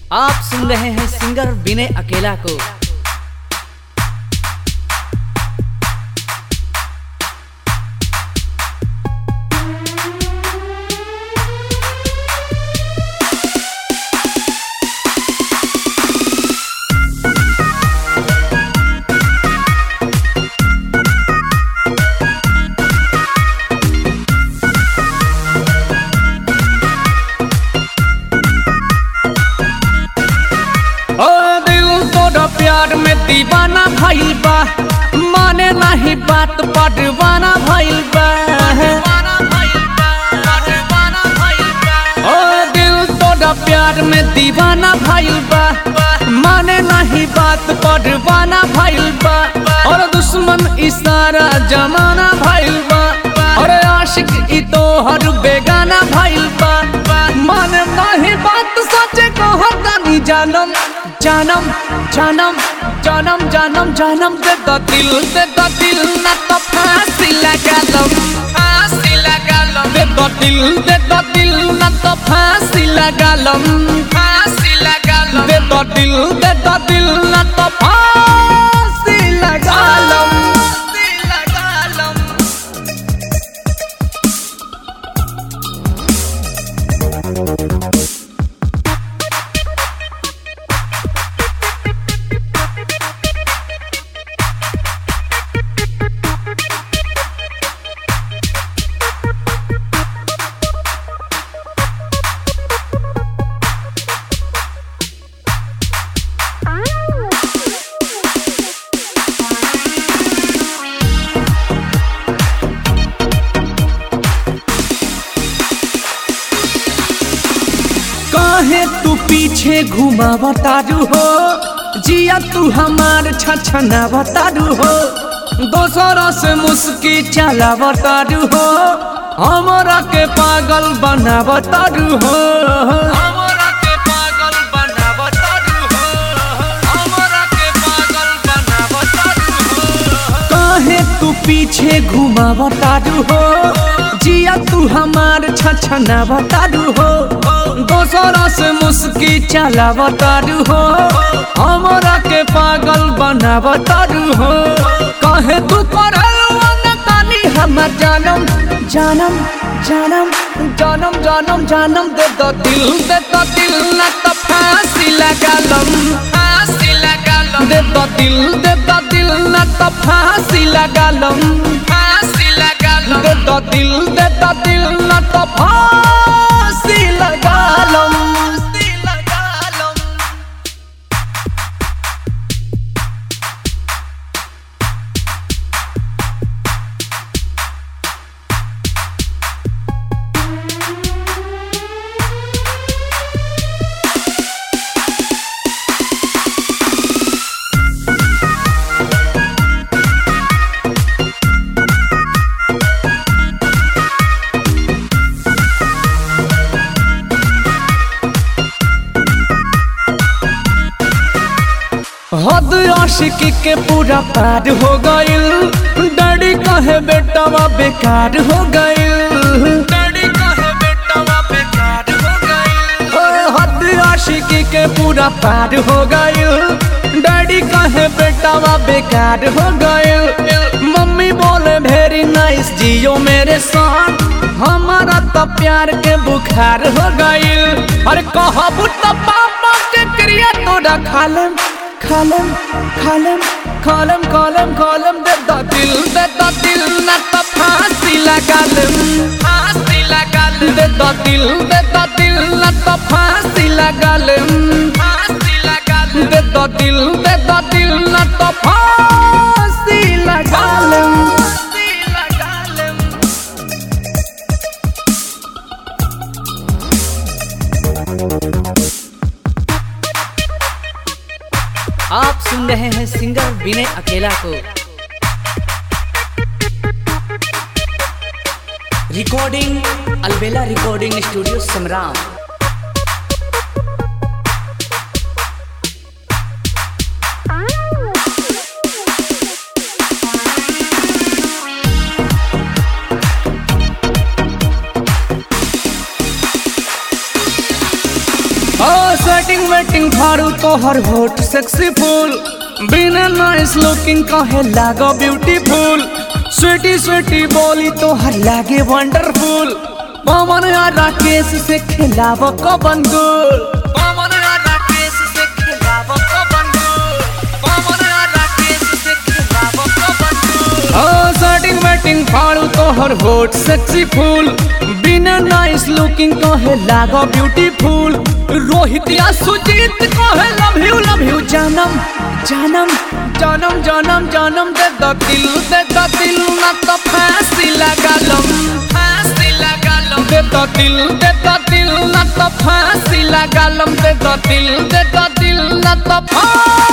आप सुन रहे हैं सिंगर विनय अकेला को ओ दिल तोरा प्यार में दीवाना भइल बा माने नाही बात पडवाना भइल बा ओ दिल तोरा प्यार में दीवाना भइल बा माने नाही बात पडवाना भइल बा और दुश्मन इशारा जमाना भइल बा और आशिक ई तो हर बेगाना भइल बा माने नाही बात सच्चे कहतानी जानम जानम जानम जानम जानम जानम दे द दिल दे द दिल ना तो फांसी लगा लम फांसी लगा लम दे द दिल दे द दिल ना तो फांसी लगा लम फांसी लगा लम दे द दिल दे द दिल ना तो फांसी लगा लम फांसी लगा लम काहे तू पीछे घुमावा तारू हो जिया तू हमार छछना तारू हो दोसरा से मुस्की चलावा तारू हो हमरा के पागल बनावा तारू हो हमरा के पागल बनावा तारू हो हमरा के पागल बनावा तारू हो काहे तू पीछे घुमावा तारू हो जिया तू हमार छछना तारू हो दोसरा से मुस्की चलाव तारू हो हमरा के पागल बनाव तारू हो कहे तू करल तानी हमर जानम जानम जानम जानम जानम जानम दे द दिल दे द दिल ना तो फांसी लगा लम फांसी लगा लम दे द दिल दे द दिल ना तो फांसी लगा लम फांसी लगा लम दे द दिल दे द दिल ना तो फांसी लगा लम फांसी लगा लम हद आशिकी के पूरा पार हो गइल डैडी कहे बेटावा बेकार हो गइल डैडी कहे बेटावा बेकार हो गइल ओ हद आशिकी के पूरा पार हो गइल डैडी कहे बेटावा बेकार हो गइल मम्मी बोले वेरी नाइस जियो मेरे साथ हमारा तो प्यार के बुखार हो गइल अरे कहबू तो पापा के क्रिया तोरा खालम खालम खालम खालम खालम खालम दे द दिल दे द दिल ना तो फांसी लगा लम फांसी लगा लम दे द दिल दे द दिल ना तो फांसी लगा लम फांसी लगा लम दे द दिल दे द दिल ना तो फांसी लगा लम फांसी लगा लम आप सुन रहे हैं सिंगर विनय अकेला को रिकॉर्डिंग अलबेला रिकॉर्डिंग स्टूडियो समराम सेटिंग वेटिंग बैटिंग फाड़ू तोहर होट सेक्सी फूल बिना नाइस लुकिंग कहे लागो ब्यूटीफुल स्वीटी स्वीटी बोली तोहर लागे वंडरफुल पवन आ राकेश से खिलाव कबन गुल पवन आ राकेश से खिलाव कबन गुल पवन आ राकेश से खिलाव कबन गुल ओ सेटिंग बैटिंग फाड़ू तोहर होट सेक्सी फूल बिना नाइस लुकिंग कहे लागो ब्यूटीफुल रोहित या सुजीत कहे लव यू लव यू जानम जानम जानम जानम जानम दे द दिल दे द दिल ना तो फांसी लगा लम फांसी लगा लम दे द दिल दे द दिल ना तो फांसी लगा लम दे द दिल दे द दिल ना तो फांसी